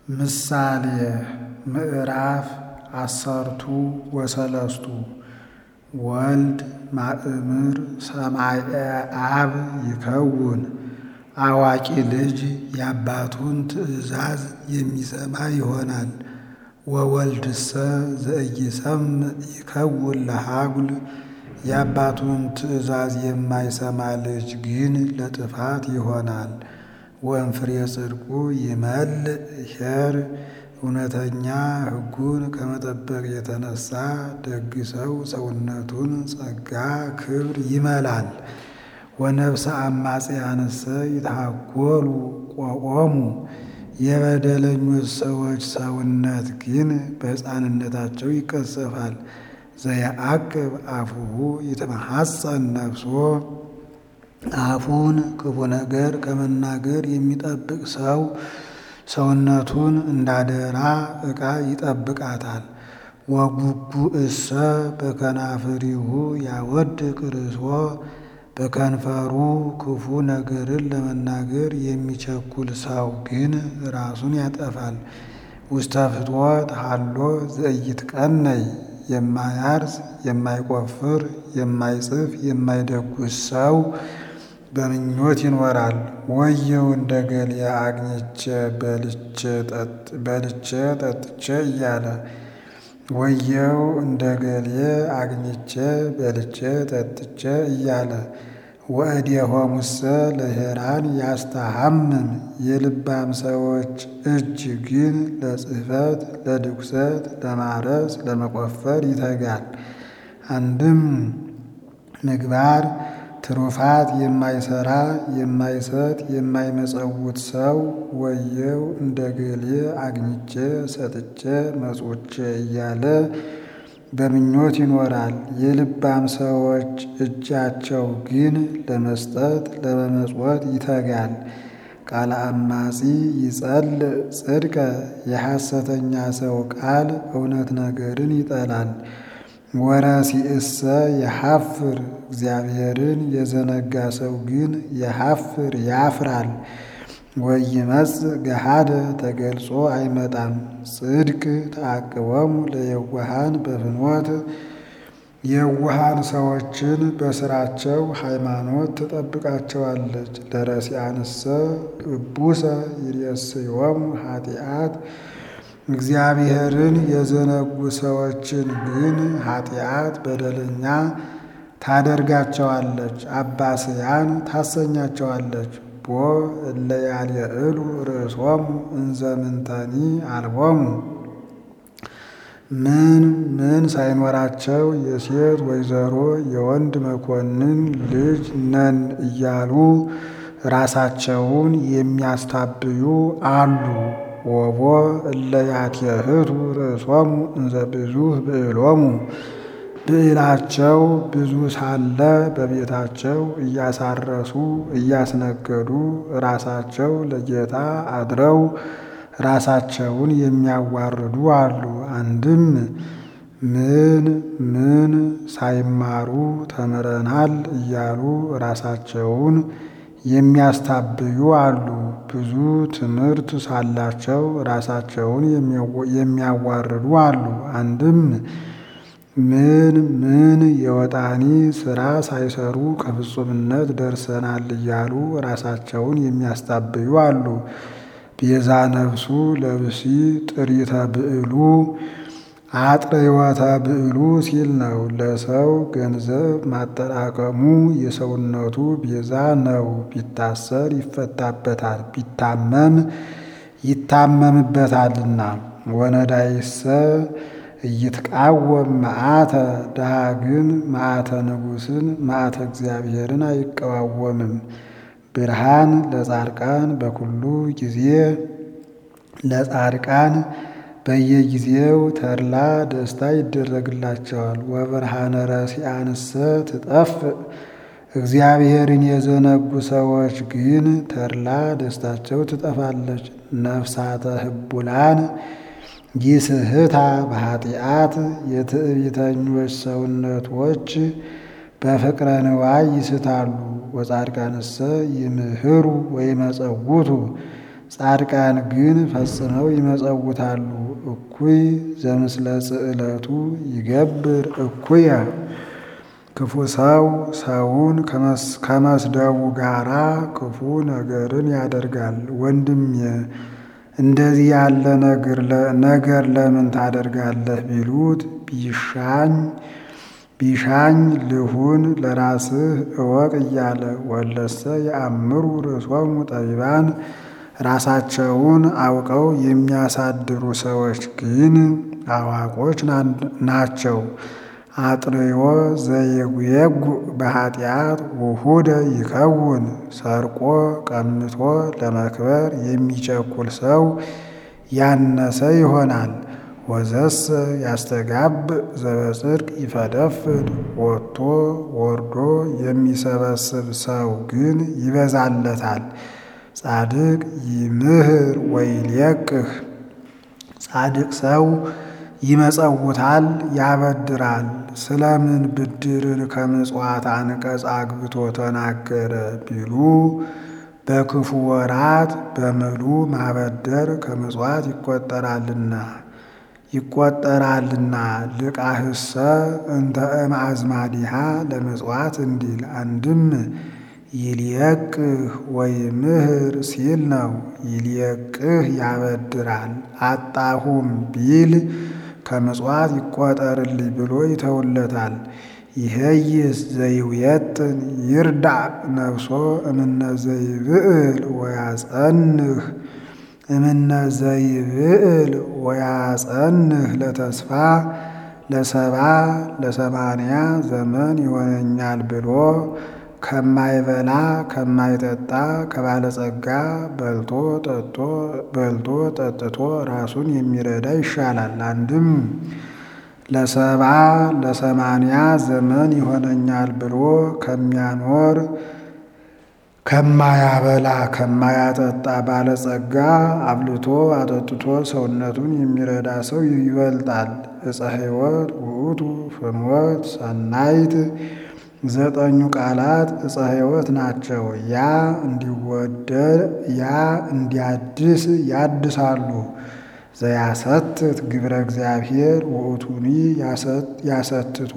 ምሳሌ ምዕራፍ አሰርቱ ወሰለስቱ ወልድ ማእምር ሰማየ አብ ይከውን አዋቂ ልጅ የአባቱን ትእዛዝ የሚሰማ ይሆናል። ወወልድሰ ዘኢይሰምዕ ይከውን ለሃጉል የአባቱን ትእዛዝ የማይሰማ ልጅ ግን ለጥፋት ይሆናል። ወእምፍሬ ጽድቁ ይመልእ ኄር እውነተኛ ሕጉን ከመጠበቅ የተነሳ ደግ ሰው ሰውነቱን ጸጋ ክብር ይመላል። ወነፍሰ አማጽያንሰ ይትሃጐሉ ቆቆሙ የበደለኞች ሰዎች ሰውነት ግን በሕፃንነታቸው ይቀሰፋል። ዘየዐቅብ አፉሁ ይትመሐፀን ነፍሶ አፉን ክፉ ነገር ከመናገር የሚጠብቅ ሰው ሰውነቱን እንዳደራ ዕቃ ይጠብቃታል። ወጉጉእሰ በከናፍሪሁ ያወድቅ ርእሶ በከንፈሩ ክፉ ነገርን ለመናገር የሚቸኩል ሰው ግን ራሱን ያጠፋል። ውስተ ፍትወት ሀሎ ዘኢይትቀነይ የማያርስ የማይቆፍር የማይጽፍ የማይደጉስ ሰው በምኞት ይኖራል። ወየው እንደ ገሌ አግኝቼ በልቼ ጠጥቼ እያለ ወየው እንደ ገሌ አግኝቼ በልቼ ጠጥቼ እያለ ወእዴሆሙሰ ለኄራን ያስተሐምም የልባም ሰዎች እጅ ግን ለጽሕፈት ለድኩሰት ለማረስ ለመቆፈር ይተጋል። አንድም ምግባር ትሩፋት የማይሰራ የማይሰጥ የማይመጸውት ሰው ወየው እንደ ገሌ አግኝቼ ሰጥቼ መጽውቼ እያለ በምኞት ይኖራል። የልባም ሰዎች እጃቸው ግን ለመስጠት ለመመጽወት ይተጋል። ቃለ አማጺ ይጸልእ ጽድቀ የሐሰተኛ ሰው ቃል እውነት ነገርን ይጠላል። ወረሲእሰ የሐፍር እግዚአብሔርን የዘነጋ ሰው ግን የሐፍር ያፍራል። ወይመጽእ ገሃደ ተገልጾ አይመጣም። ጽድቅ ተአቅቦሙ ለየዋሃን በፍኖት የዋሃን ሰዎችን በስራቸው ሃይማኖት ትጠብቃቸዋለች። ለረሲአንሰ እቡሰ ይሬስዮሙ ኃጢአት እግዚአብሔርን የዘነጉ ሰዎችን ግን ኃጢአት በደለኛ ታደርጋቸዋለች፣ አባስያን ታሰኛቸዋለች። ቦ እለ ያልየዕሉ ርእሶሙ እንዘ ምንተኒ አልቦሙ ምን ምን ሳይኖራቸው የሴት ወይዘሮ የወንድ መኮንን ልጅ ነን እያሉ ራሳቸውን የሚያስታብዩ አሉ። ወቦ እለ ያትየህቱ ርእሶሙ እንዘ ብዙኅ ብዕሎሙ ብዕላቸው ብዙ ሳለ በቤታቸው እያሳረሱ እያስነገዱ ራሳቸው ለጌታ አድረው ራሳቸውን የሚያዋርዱ አሉ። አንድም ምን ምን ሳይማሩ ተምረናል እያሉ ራሳቸውን የሚያስታብዩ አሉ። ብዙ ትምህርት ሳላቸው ራሳቸውን የሚያዋርዱ አሉ። አንድም ምን ምን የወጣኒ ሥራ ሳይሰሩ ከፍጹምነት ደርሰናል እያሉ ራሳቸውን የሚያስታብዩ አሉ። ቤዛ ነፍሱ ለብሲ ጥሪተ ብዕሉ አጥርዮተ ብዕሉ ሲል ነው። ለሰው ገንዘብ ማጠራቀሙ የሰውነቱ ቤዛ ነው። ቢታሰር ይፈታበታል፣ ቢታመም ይታመምበታልና። ወነዳይሰ እይትቃወም መዓተ ድሃ ግን መዓተ ንጉሥን መዓተ እግዚአብሔርን አይቀዋወምም። ብርሃን ለጻድቃን በኩሉ ጊዜ ለጻድቃን በየጊዜው ተድላ ደስታ ይደረግላቸዋል። ወብርሃነ ረሲአንሰ ትጠፍእ እግዚአብሔርን የዘነጉ ሰዎች ግን ተድላ ደስታቸው ትጠፋለች። ነፍሳተ ህቡላን ይስህታ በኃጢአት የትዕቢተኞች ሰውነቶች በፍቅረ ንዋይ ይስታሉ። ወጻድቃንሰ ይምህሩ ወይመጸውቱ ጻድቃን ግን ፈጽመው ይመጸውታሉ። እኩይ ዘምስለ ጽዕለቱ ይገብር እኩየ ክፉ ሰው ሰውን ከመስደቡ ጋራ ክፉ ነገርን ያደርጋል። ወንድሜ እንደዚህ ያለ ነገር ለምን ታደርጋለህ ቢሉት ቢሻኝ ቢሻኝ ልሁን ለራስህ እወቅ እያለ ወለሰ የአምሩ ርእሶሙ ጠቢባን ራሳቸውን አውቀው የሚያሳድሩ ሰዎች ግን አዋቆች ናቸው። አጥርዮ ዘየጉየጉ በኃጢአት ውሁደ ይከውን ሰርቆ ቀምቶ ለመክበር የሚቸኩል ሰው ያነሰ ይሆናል። ወዘሰ ያስተጋብ ዘበጽድቅ ይፈደፍድ ወጥቶ ወርዶ የሚሰበስብ ሰው ግን ይበዛለታል። ጻድቅ ይምህር ወይልየቅህ ጻድቅ ሰው ይመጸውታል ያበድራል። ስለምን ብድርን ከምጽዋት አንቀጽ አግብቶ ተናገረ ቢሉ በክፉ ወራት በምሉ ማበደር ከምጽዋት ይቆጠራልና ይቆጠራልና ልቃህሰ እንተ እምአዝማዲሃ ለምጽዋት እንዲል አንድም ይልየቅህ ወይምህር ሲል ነው። ይልየቅህ ያበድራል። አጣሁም ቢል ከምጽዋት ይቆጠርልኝ ብሎ ይተውለታል። ይሄይስ ዘይውየጥን ይርዳዕ ነፍሶ እምነ ዘይብዕል ወያጸንህ እምነ ዘይብዕል ወያጸንህ ለተስፋ ለሰባ ለሰማንያ ዘመን ይሆነኛል ብሎ ከማይበላ ከማይጠጣ ከባለጸጋ በልቶ ጠጥቶ በልቶ ጠጥቶ ራሱን የሚረዳ ይሻላል። አንድም ለሰባ ለሰማንያ ዘመን ይሆነኛል ብሎ ከሚያኖር ከማያበላ ከማያጠጣ ባለጸጋ አብልቶ አጠጥቶ ሰውነቱን የሚረዳ ሰው ይበልጣል። ዕፀ ሕይወት ውእቱ ፍኖት ሰናይት ዘጠኙ ቃላት ዕፀ ሕይወት ናቸው። ያ እንዲወደድ ያ እንዲያድስ ያድሳሉ። ዘያሰትት ግብረ እግዚአብሔር ውእቱኒ ያሰትቶ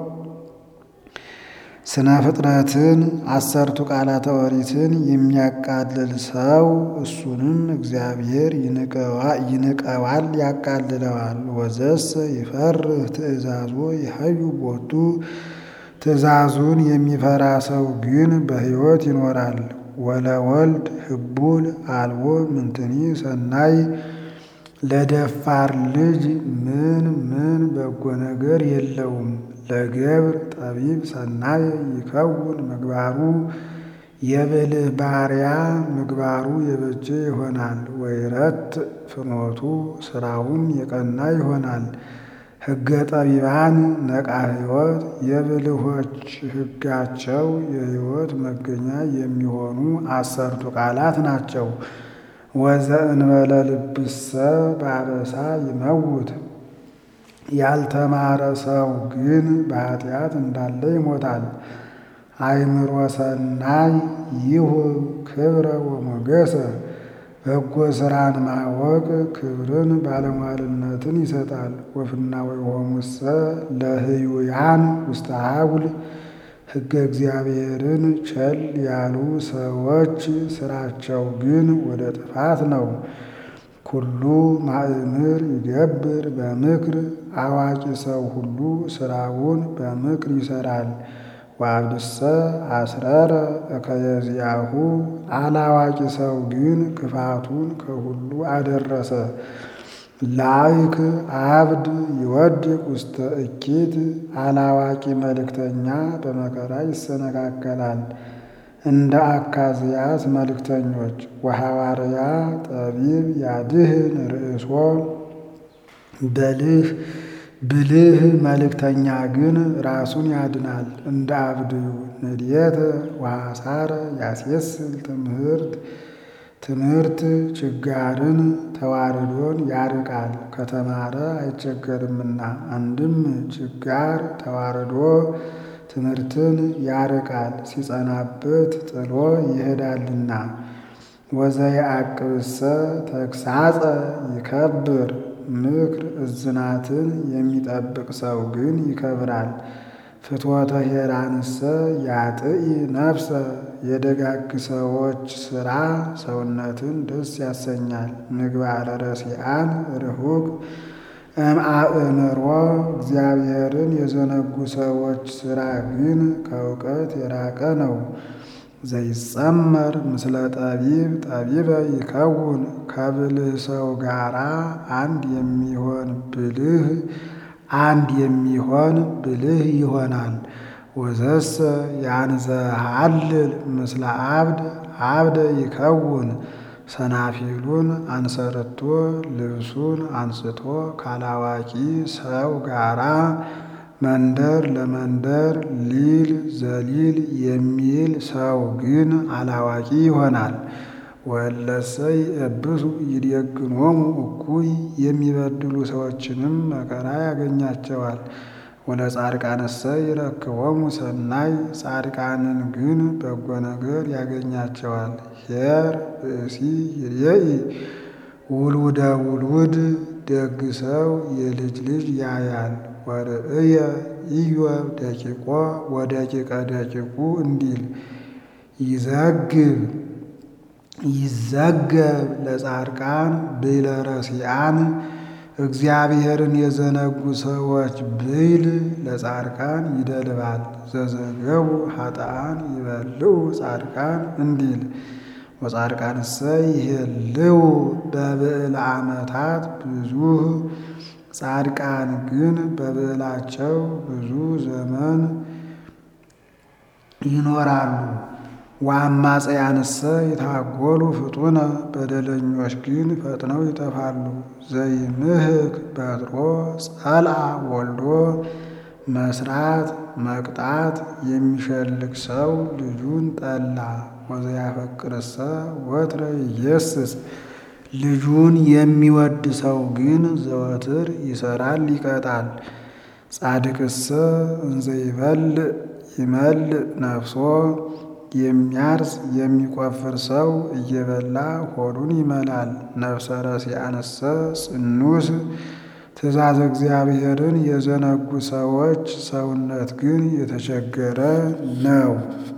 ስነ ፍጥረትን አሰርቱ ቃላተ ኦሪትን የሚያቃልል ሰው እሱንም እግዚአብሔር ይንቀዋል ያቃልለዋል። ወዘሰ ይፈርህ ትእዛዞ ይሀዩ ቦቱ ትእዛዙን የሚፈራ ሰው ግን በሕይወት ይኖራል። ወለወልድ ህቡል አልቦ ምንትኒ ሰናይ ለደፋር ልጅ ምን ምን በጎ ነገር የለውም። ለገብር ጠቢብ ሰናይ ይከውን ምግባሩ የብልህ ባሪያ ምግባሩ የበጀ ይሆናል። ወይረት ፍኖቱ ስራውም የቀና ይሆናል። ሕገ ጠቢባን ነቃ ሕይወት የብልሆች ሕጋቸው የሕይወት መገኛ የሚሆኑ አሰርቱ ቃላት ናቸው። ወዘእንበለ ልብሰ በአበሳ ይመውት ያልተማረ ሰው ግን በኃጢአት እንዳለ ይሞታል። አእምሮ ሰናይ ይሁብ ክብረ ወሞገሰ በጎ ስራን ማወቅ ክብርን ባለሟልነትን ይሰጣል። ወፍና ወይሆሙሰ ለህዩያን ውስተ ሀጉል ሕገ እግዚአብሔርን ቸል ያሉ ሰዎች ስራቸው ግን ወደ ጥፋት ነው። ኩሉ ማእምር ይገብር በምክር አዋቂ ሰው ሁሉ ስራውን በምክር ይሰራል። ወአብድሰ አስረረ እከየዚያሁ አላዋቂ ሰው ግን ክፋቱን ከሁሉ አደረሰ። ላይክ አብድ ይወድቅ ውስተ እኪት አላዋቂ መልእክተኛ በመከራ ይሰነካከላል። እንደ አካዝያስ መልእክተኞች ወሐዋርያ ጠቢብ ያድህን ርእሶ በልህ ብልህ መልእክተኛ ግን ራሱን ያድናል። እንደ አብድዩ ንድየተ ወሐሳረ ያስየስል ትምህርት ትምህርት ችጋርን ተዋርዶን ያርቃል ከተማረ አይቸገርምና። አንድም ችጋር ተዋርዶ ትምህርትን ያርቃል ሲጸናበት ጥሎ ይሄዳልና። ወዘየዐቅብሰ ተግሣጸ ይከብር ምክር እዝናትን የሚጠብቅ ሰው ግን ይከብራል። ፍትወተ ሄራንሰ ያጥኢ ነፍሰ የደጋግ ሰዎች ሥራ ሰውነትን ደስ ያሰኛል። ምግባረ ረሲዓን ርሁቅ እምአእምሮ እግዚአብሔርን የዘነጉ ሰዎች ሥራ ግን ከእውቀት የራቀ ነው። ዘይጸመር ምስለ ጠቢብ ጠቢበ ይከውን ከብልህ ሰው ጋራ አንድ የሚሆን ብልህ አንድ የሚሆን ብልህ ይሆናል። ወዘሰ ያንዘሃልል ምስለ አብድ አብደ ይከውን ሰናፊሉን አንሰርቶ ልብሱን አንስቶ ካላዋቂ ሰው ጋራ መንደር ለመንደር ሊል ዘሊል የሚል ሰው ግን አላዋቂ ይሆናል። ወለሰ ይእብሱ ይዴግኖሙ እኩይ የሚበድሉ ሰዎችንም መከራ ያገኛቸዋል። ወለጻድቃንሰ ይረክቦሙ ሰናይ ጻድቃንን ግን በጎ ነገር ያገኛቸዋል። ኄር ብእሲ ይሬኢ ውሉደ ውሉድ ደግ ሰው የልጅ ልጅ ያያል። ወርእየ ኢዮብ ደቂቆ ወደቂቀ ደቂቁ እንዲል ይዘግብ ይዘገብ ለጻድቃን ብዕለ ረሲዓን እግዚአብሔርን የዘነጉ ሰዎች ብዕል ለጻድቃን ይደልባል። ዘዘገቡ ኃጥኣን ይበልዑ ጻድቃን እንዲል ወጻድቃንሰ ይሄልው በብዕለ ዓመታት ብዙህ ጻድቃን ግን በብዕላቸው ብዙ ዘመን ይኖራሉ። ወአማጽያንሰ ይታጎሉ ፍጡነ በደለኞች ግን ፈጥነው ይጠፋሉ። ዘይምህክ በትሮ ጸልአ ወልዶ መስራት መቅጣት የሚሸልቅ ሰው ልጁን ጠላ። ወዘያፈቅርሰ ወትረ ይየስስ ልጁን የሚወድ ሰው ግን ዘወትር ይሰራል ይቀጣል። ጻድቅሰ እንዘ ይበልዕ ይመልእ ነፍሶ የሚያርስ የሚቆፍር ሰው እየበላ ሆዱን ይመላል። ነፍሰ ረሲዓንሰ ጽኑስ ትእዛዝ እግዚአብሔርን የዘነጉ ሰዎች ሰውነት ግን የተቸገረ ነው።